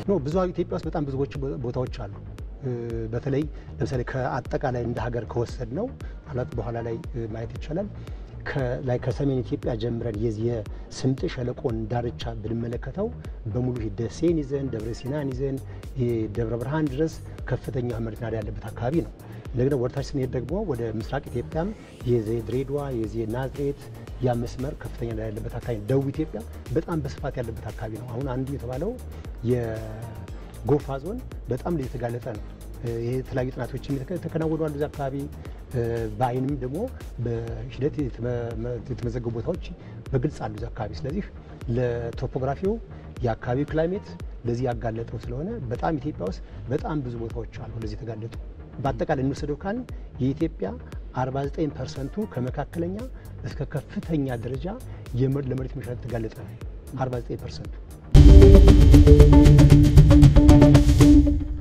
ኖ ብዙ ኢትዮጵያ ውስጥ በጣም ብዙዎች ቦታዎች አሉ። በተለይ ለምሳሌ ከአጠቃላይ እንደ ሀገር ከወሰድ ነው ማለት በኋላ ላይ ማየት ይቻላል። ላይ ከሰሜን ኢትዮጵያ ጀምረን የዚህ የስምጥ ሸለቆን ዳርቻ ብንመለከተው በሙሉ ደሴን ይዘን ደብረ ሲናን ይዘን ደብረ ብርሃን ድረስ ከፍተኛ መሬት ናዳ ያለበት አካባቢ ነው። እንደገና ወደታች ስንሄድ ደግሞ ወደ ምስራቅ ኢትዮጵያም የዚህ ድሬዳዋ የዚህ ናዝሬት ያ መስመር ከፍተኛ ናዳ ያለበት አካባቢ ነው። ደቡብ ኢትዮጵያ በጣም በስፋት ያለበት አካባቢ ነው። አሁን አንዱ የተባለው የጎፋ ዞን በጣም የተጋለጠ ነው። ይሄ የተለያዩ ጥናቶች የተከናወኑ አሉ። እዚያ አካባቢ በአይንም ደግሞ በሂደት የተመዘገቡ ቦታዎች በግልጽ አሉ እዚያ አካባቢ። ስለዚህ ለቶፖግራፊው የአካባቢው ክላይሜት ለዚህ ያጋለጠው ስለሆነ በጣም ኢትዮጵያ ውስጥ በጣም ብዙ ቦታዎች አሉ ለዚህ የተጋለጡ። በአጠቃላይ እንወሰደው ካልን የኢትዮጵያ 49 ፐርሰንቱ ከመካከለኛ እስከ ከፍተኛ ደረጃ ለመሬት መሸት የተጋለጠ ነው። 49 ፐርሰንቱ